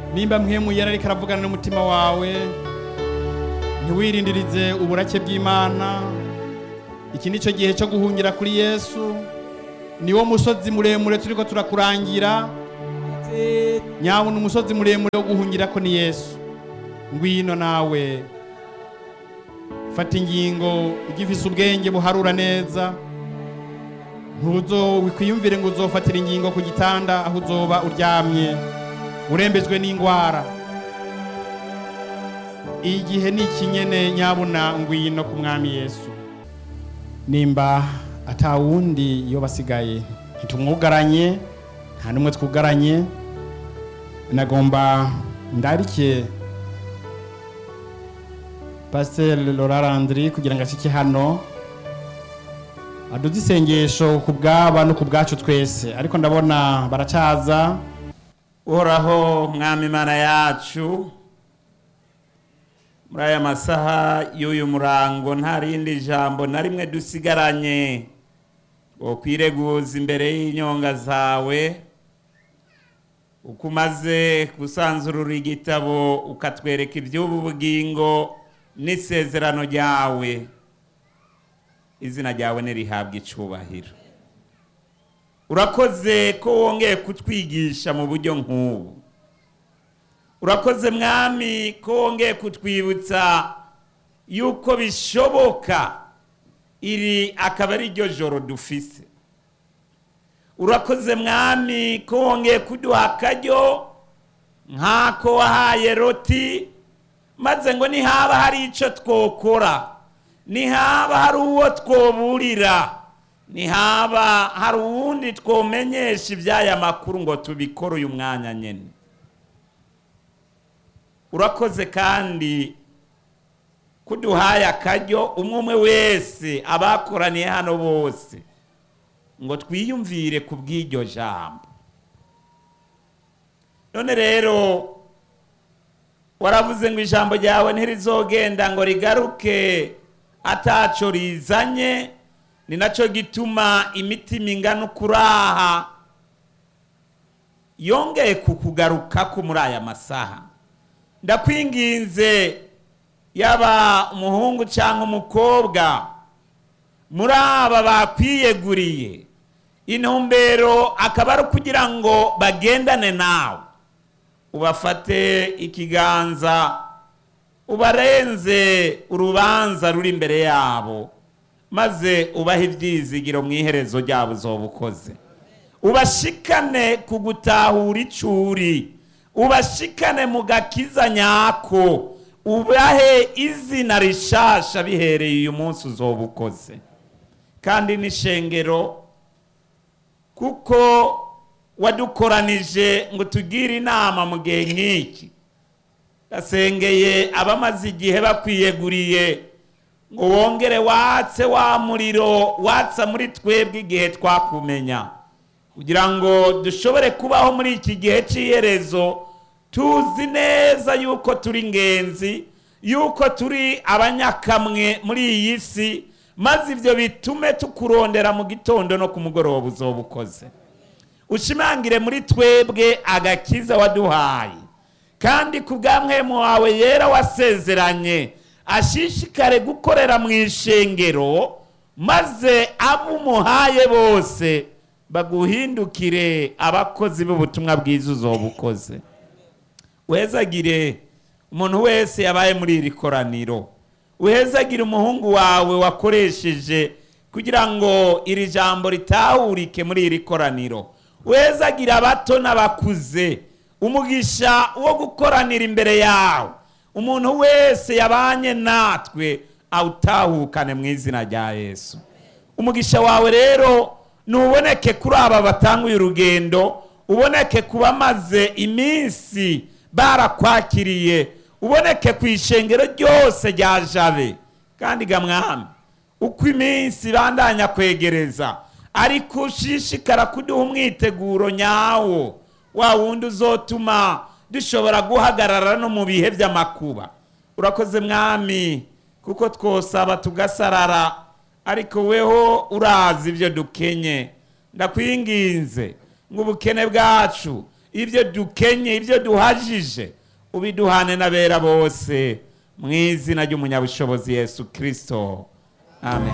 nimba mpemu yari ariko aravugana n'umutima wawe ntiwirindirize uburake bw'imana iki ni cyo gihe cyo guhungira kuri yesu niwo musozi muremure turiko turakurangira nyabona umusozi muremure wo guhungira ko ni yesu ngwino nawe fata ingingo ugifise ubwenge buharura neza ntuzo wikwiyumvire ngo uzofatira ingingo ku gitanda aho uzoba uryamye urembejwe n'indwara igihe ni ikinyene nyabuna ngwino ku mwami yesu nimba atawundi iyo basigaye ntitumwugaranye nta n'umwe twugaranye nagomba ndarike pasiteri Laura Landry kugira ngo ashike hano aduze isengesho ku bwaba no ku bwacu twese ariko ndabona baracaza uhoraho mwami imana yacu muri aya masaha y'uyu murango nta rindi jambo na rimwe dusigaranye ngo kwireguza imbere y'inyonga zawe uko umaze gusanzurura igitabo ukatwereka iby'ubu bugingo n'isezerano ryawe izina ryawe nirihabwa icubahiro urakoze ko wongeye kutwigisha mu buryo nk'ubu urakoze mwami ko wongeye kutwibutsa yuko bishoboka iri akaba ari ryo joro dufise urakoze mwami ko wongeye kuduha akaryo nk'ako wahaye roti maze ngo nihaba hari icyo twokora nihaba hari uwo twoburira nihaba hari uwundi twomenyesha iby'aya makuru ngo tubikore uyu mwanya nyine urakoze kandi kuduhaye akaryo umwe umwe wese abakoraniye hano bose ngo twiyumvire ku bw'iryo jambo none rero waravuze ngo ijambo ryawe ntirizogenda ngo rigaruke ataco rizanye ni nacyo gituma imitima ingana ukuraha yongeye kukugarukako muri aya masaha ndakwinginze yaba umuhungu cyangwa umukobwa muri aba bakwiyeguriye intumbero akaba ari ukugira ngo bagendane nawe ubafate ikiganza ubarenze urubanza ruri imbere yabo maze ubahe ibyizigiro mu iherezo ryabo uzoba ukoze ubashikane ku gutahura icuri ubashikane mu gakiza nyako ubahe izina rishasha bihereye uyu munsi uzoba ukoze kandi n'ishengero kuko wadukoranije ngo tugire inama mu gihe nk'iki gasengeye abamaze igihe bakwiyeguriye ngo wongere watse wa muriro watsa muri twebwe igihe twakumenya kugira ngo dushobore kubaho muri iki gihe cy'iherezo tuzi neza yuko turi ingenzi yuko turi abanyakamwe muri iyi si maze ibyo bitume tukurondera mu gitondo no ku mugoroba uzoba ukoze ushimangire muri twebwe agakiza waduhaye kandi ku bw'amwemu wawe yera wasezeranye ashishikare gukorera mu ishengero maze abo umuhaye bose baguhindukire abakozi b'ubutumwa bwiza uzoba ukoze wezagire umuntu wese yabaye muri iri koraniro uhezagire umuhungu wawe wakoresheje kugira ngo iri jambo ritahurike muri iri koraniro uhezagire abato n'abakuze umugisha wo gukoranira imbere yawe umuntu wese yabanye natwe awutahukane mu izina rya yesu umugisha wawe rero ntuboneke kuri aba batanguye urugendo uboneke ku bamaze iminsi barakwakiriye uboneke ku ishengero ryose rya jabe kandi gamwami uko iminsi bandanya kwegereza ariko ushishikara kuduha umwiteguro nyawo wa wundi uzotuma dushobora guhagarara no mu bihe by'amakuba urakoze mwami kuko twosaba tugasarara ariko weho urazi ibyo dukenye ndakwinginze ngo ubukene bwacu ibyo dukenye ibyo duhajije ubiduhane n'abera bose mu izina ry'umunyabushobozi yesu kirisito amen